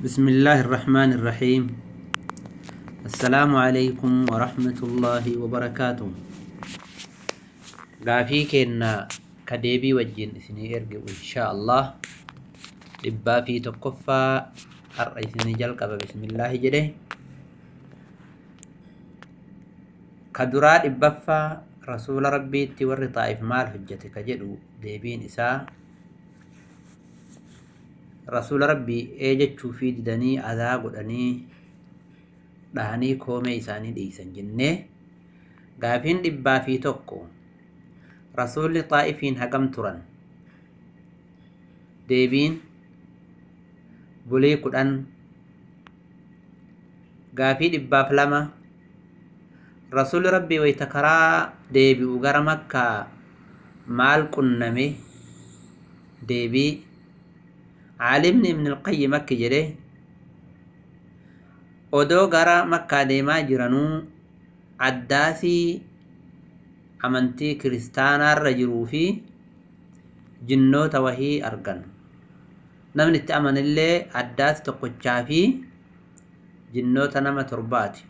بسم الله الرحمن الرحيم السلام عليكم ورحمة الله وبركاته غافي كنا كديبي وجين اسني ارجع إن شاء الله لبا في تقفى الرئيسني جلقب بسم الله جده كدرا إبفا رسول ربي تور طائف مال حجتك جدو ديبين إساء rasuula rabbii ee jechuu fi didanii adaa godhanii dhahanii koomee isaanii dhiisan jennee gaafiin dhibbaa fi tokko rasuulli xaa'ifiin hagam turan deebiin bulii kudhan gaafii dhibbaaf lama rasuulli rabbii wayta karaa deebi'u gara makkaa maal qunname deebii caalimni ibn ilqayyim akki jedhe odoo gara makkaa deemaa jiranuu addaasii amantii kiristaanaarra jiruu fi jinnoota wahii argan namni itti amanillee addaasi tokkochaa fi jinnoota nama torbaati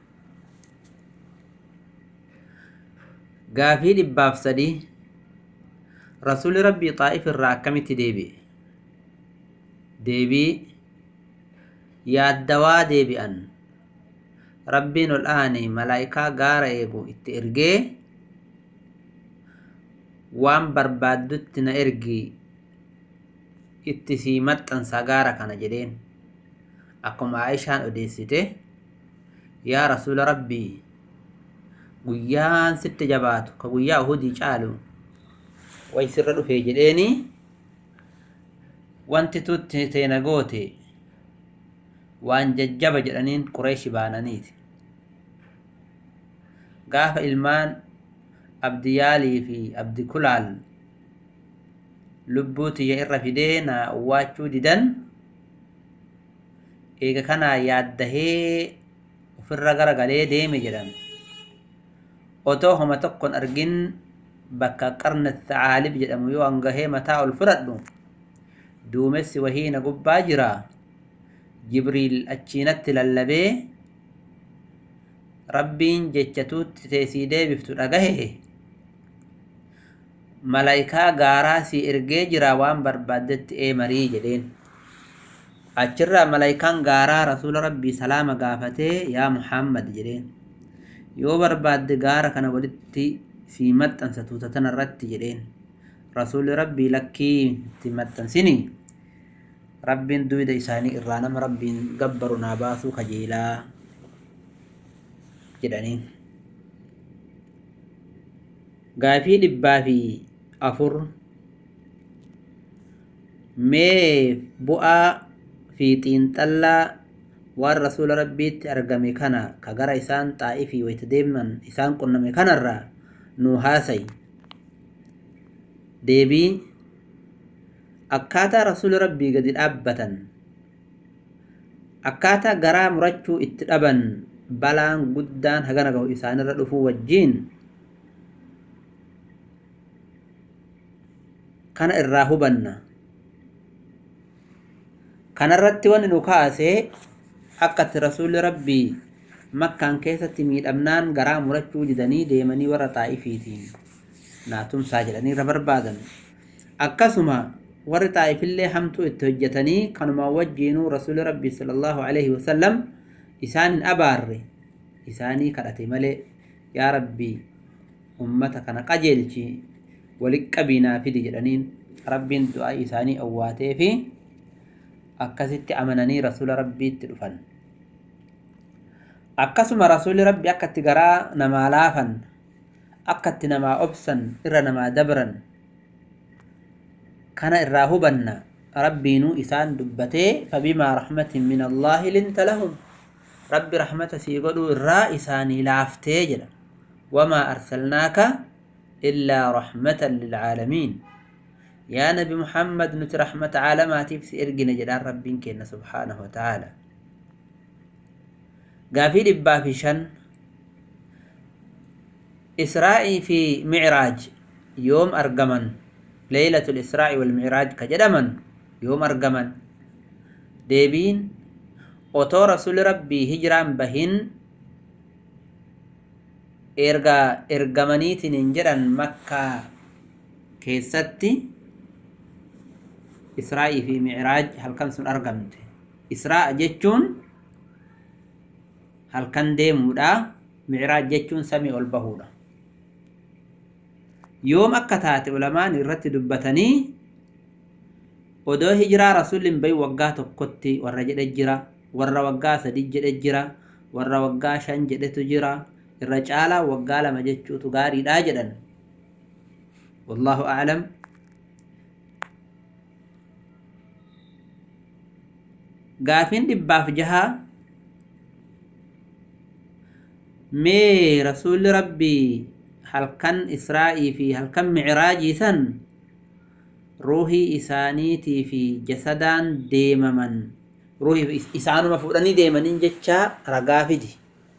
gaafii dhibbaaf sadii rasuuli rabbii xaa'if irraa akkamitti deebi'e deebii yaaddawaa deebi'an rabbiin ol aane malaa'ikaa gaara eegu itti ergee waan barbaaddutti na ergi itti sii maxxansa gaara kana jedheen akkuma aishaan odeessite yaa rasuula rabbii guyyaan sitti jabaatu ka guyyaa uhudii caalu way sirra dhufee jedheeni wanti tutti teena goote waan jajjaba jedhaniin qureeshi baananiiti gaafa ilmaan abdiyaalii fi abdi kulaal lubbuu tiyya irra fidee na awwaachuu didan eega kanaa yaaddahee ofirra gara galee deeme jedhan otoo homa tokkon argin bakka qarna tacaalib jedhamu yoo hangahee mataa ol fudhadhu duumessi wahiina gubbaa jira jibriil achiinatti lallabee rabbiin jechatuutti teessii deebiftu dhagahe malaa'ikaa gaaraa sii ergee jira waan barbaaddetti ee marii jedheen achirraa malaa'ikaan gaaraa rasuula rabbii salaama gaafatee yaa muhammad jedheen yoo barbaadde gaara kana walitti sii maxxansa tuuta tanarratti jedheen rasuulli rabbii lakkii itti maxxansini rabbiin duyda isaanii irraa nama rabbiin gabbaru naa baasuu kajeelaa jedhaniin gaafii dhibbaa fi afur mee bu'aa fi xiinxallaa waan rasuula rabbiitti argame kana ka gara isaan xaa'ifii wayta deeman isaan qunname kanarraa nuu haasayi deebii akkaataa rasuula rabbii gadi dhaabbatan akkaataa garaa murachuu itti dhaban balaan guddaan hagana gahu isaanirra dhufuu wajjiin kana irraa hubanna kanarratti wanni nu kaasee akkatti rasuulli rabbii makkaan keessatti miidhamnaan garaa murachuu didanii deemanii warra xaa'ifiitiin naatumsaa jedhanii irra barbaadan akkasuma warri xaa'ifillee hamtuu itti hojjetanii kanuma wajjiinuu rasuuli rabbii sallallahu alaihi wasallam isaan hin abaarre isaanii kadhate malee yaa rabbii ummata kana qajeelchi walitti qabiinaa fidi jedhaniin rabbiin du'aa isaanii awwaatee fi akkasitti amananii rasuula rabbiitti dhufan akkasuma rasuuli rabbi akka itti garaa namaa laafan akka itti namaa obsan irra namaa dabran kana irraa hubanna rabbiinuu isaan dubbatee fabimaa rahmatin min allaahi linta lahum rabbi rahmata sii godhuu irraa isaanii laaftee jedha wamaa arsalnaaka illaa rahmatan lilcaalamiin yaa nabi muhammad nuti rahmata caalamaatiif si ergine jedhaan rabbiin kenna subhaanahu wataaalaa gaafii dhibbaa fi shan israa'ii fi micraaj yoom argaman leeylatul israa'i wal micraaj ka jedhaman yoom argaman deebiin otoo rasuli rabbii hijiraan bahin erga ergamaniitiin hin jedhan makkaa keessatti israa'ii fi micraaj halkan sun argamte isra'a jechuun halkan deemuudha micraaj jechuun samii ol bahuudha yoom akka taate ulamaan irratti dubbatanii odoo hijiraa rasulli hin bahin waggaa tokkotti warra jedhe jira warra waggaa sadi jedhe jira warra waggaa shan jedhetu jira irra caalaa waggaa lama jechuutu gaariidha jedhan wallahu aclam gaafiin dhibbaaf jahaa mee rasuulli rabbii halkan israa'ii fi halkan micraajii san ruuhii isaaniitii fi jasadaan deemaman ruuhii isaanuma fuudhanii deemaniin jecha ragaa fidi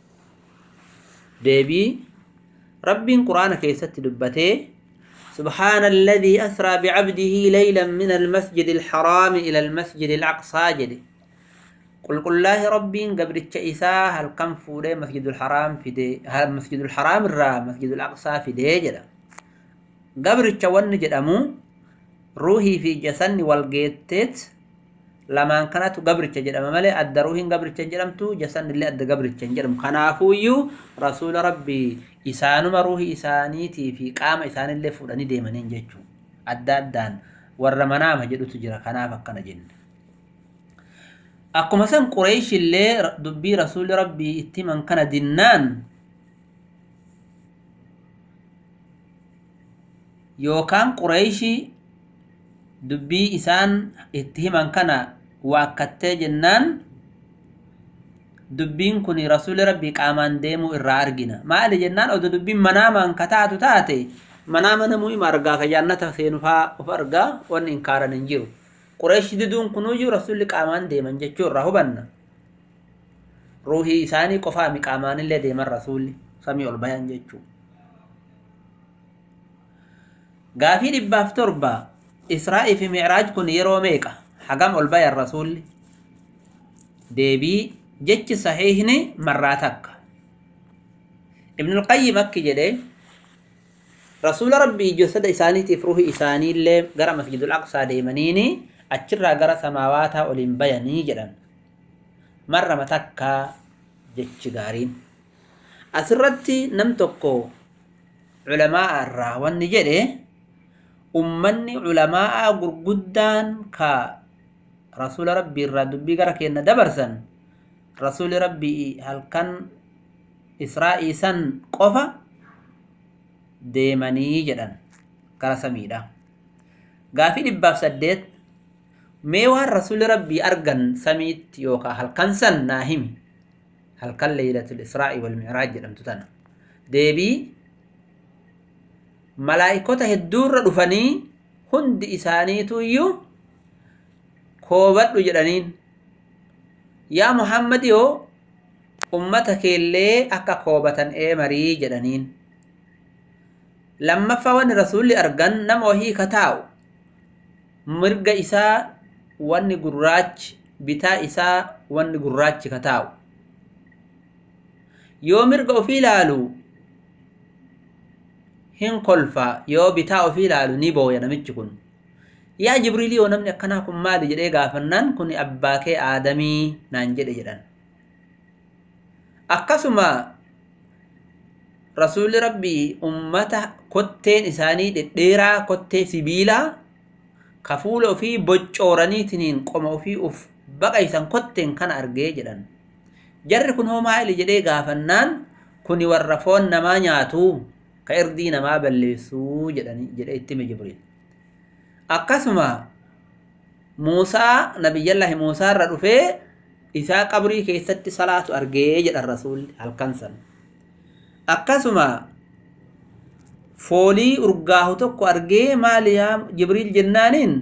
deebii rabbiin quraana keessatti dubbatee سبحان الذي أسرى بعبده ليلا من المسجد الحرام إلى المسجد الأقصى جدي قل قل الله ربي قبل إساء هل كم فوري مسجد الحرام في دي هل مسجد الحرام الرا مسجد الأقصى في دي جدا قبل ون جدمو روحي في جسن والجيتت lamaan kanatu gabricha jedhama malee adda ruuhiin gabricha hin jedhamtu jasan illee adda gabricha hin jedhamu kanaafuuyyuu rasuula rabbii isaanuma ruuhii isaaniitii fi qaama isaanillee fuudhanii deemaniin jechuu adda addaan warra manaama jedhutu jira kanaaf akkana jenne akkuma san qureesh illee dubbii rasuuli rabbii itti himan kana dinnaan yookaan qureeshii dubbii isaan itti himan kana waakkattee jennaan dubbiin kun rasuuli rabbii qaamaan deemuu irraa argina maali jennaan odo dubbiin manaamaan kataatu taate manaama namuu ima argaa ka jaannata seenufaa of argaa wanni inkaaran hin jiru qureeshi diduun kunuyyuu rasuulli qaamaan deeman jechuu irraa hubanna ruuhii isaanii qofaami qaamaanillee deeman rasuulli samii ol bayan jechuu gaafii dhibbaaf torba israa'ii fi micraaj kun yeroo meeqa hagam ol bayan rasuulli deebii jechi saxiihni marraa takka ibnulqayyim akki jedhe rasuula rabbii jasada isaaniitiif ruuhi isaaniillee gara masjidul aqsaa deemaniini achirraa gara samaawaataa oliin bayanii jedhan marrama takkaa jechi gaariin asirratti nam tokko culamaa irraa wanni jedhe ummanni culamaa gurguddaan ka rasuula rabbii irraa dubbii gara keenna dabarsan rasuuli rabbii halkan israa'ii san qofa deemanii jedhan gara samiidha gaafii dhibbaaf saddeet mee waan rasuuli rabbii argan samiitti yookaan halkan san naa himi halkan leeylatul israa'ii wal micraaj jedhamtu tana deebii malaa'ikota hedduurra dhufanii hundi isaaniitu iyyuu koobadhu jedhaniin yaa muhammad yoo ummata keellee akka koobatan ee marii jedhaniin lammaffaa wanni rasuulli argan nama wahii ka taa'u mirga isaa wanni gurraachi bitaa isaa wanni gurraachi ka taa'u yoo mirga ofii ilaalu hin kolfa yoo bitaa ofii ilaalu ni booya namichi kun yaa jibriilii yoo namni akkanaa kun maali jedhee gaafannaan kun abbaa kee aadamii naan jedhe jedhan akkasuma rasuulli rabbii ummata kotteen isaanii dhedheeraa kottee sibiilaa ka fuula ofii boccooraniitiniin qoma ofii uf baqaysan kotteen kana argee jedhan jarri kun hoo maali jedhee gaafannaan kuni warra foon namaa nyaatu ka irdii namaa balleessuu jedhanii jedhe ittime jibriil akkasuma muusaa nabiyyallaahi muusaa irra dhufee isaa qabrii keessatti salaatu argee jedhan rasuulli halkan san akkasuma foolii urgaahu tokko argee maali yaa jibriil jennaaniin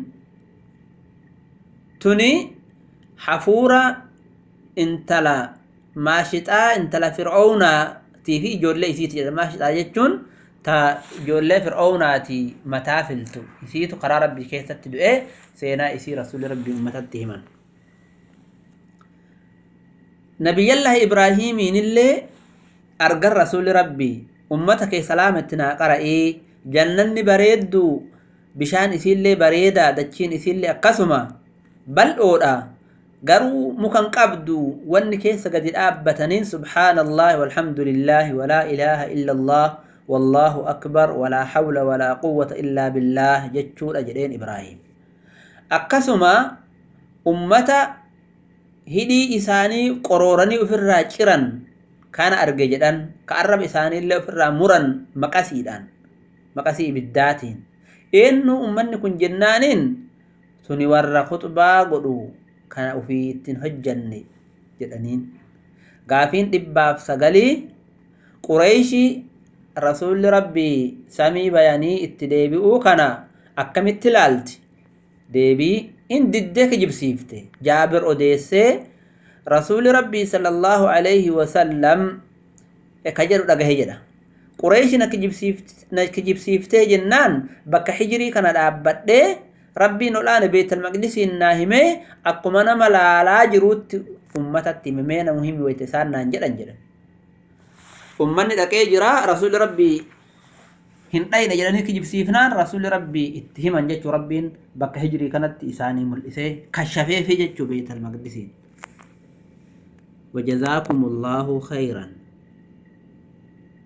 tuni hafuura intala maashixaa intala fir'oownaatii fi ijoollee isiiti jedha maashixaa jechuun ta ijoollee fir'oownaati mataa filtu isiitu karaa rabbii keessatti du'ee seenaa isii rasuulli rabbii ummatatti himan nabiyyallahi ibraahiimiin illee argan rasuli rabbii ummata kee salaamatti naa qara'ee jannanni bareeddu bishaan isiillee bareedaa dachiin isiillee akkasuma bal'oodha garuu mukan qabdu wanni keessa gadi dhaabbataniin subhaanallaahi walhamdulillaahi walaa ilaaha illa allah wallaahu akbar walaa hawla walaa quwwata illaa billaah jechuudha jedheen ibraahim akkasuma ummata hidhii isaanii qorooranii ofirraa ciran kana arge jedhan ka arraba isaaniillee ofirraa muran maqasiidhaan maqasii ibiddaatiin eenyu ummanni kun jennaaniin tuni warra khuxbaa godhu kana ufii ittiin hojjanne jedhaniin gaafiin dhibbaaf sagalii qureeshii rasuulli rabbii samii bayanii itti deebi'uu kana akkamitti ilaalti deebii in diddee kijibsiifte jaabir odeessee rasuuli rabbii sallallahu alayhi wasallam ka jedhu dhagahe jedha qureeshi na kijibsiiftee jennaan bakka hijirii kana dhaabbadhee rabbiin olaane beetal maqdisiin naa himee akkuma nama laalaa jiruutti ummatatti himee namu himi wayte isaan naan jedhan jedhan ummanni dhaqee jira rasuuli rabbii hin dhayne jedhanii kijibsiifnaan rasuuli rabbii itti himan jechuu rabbiin bakka hijirii kanatti isaanii mul'isee kashafeefi jechuu beetal maqdisiin وجزاكم الله خيرا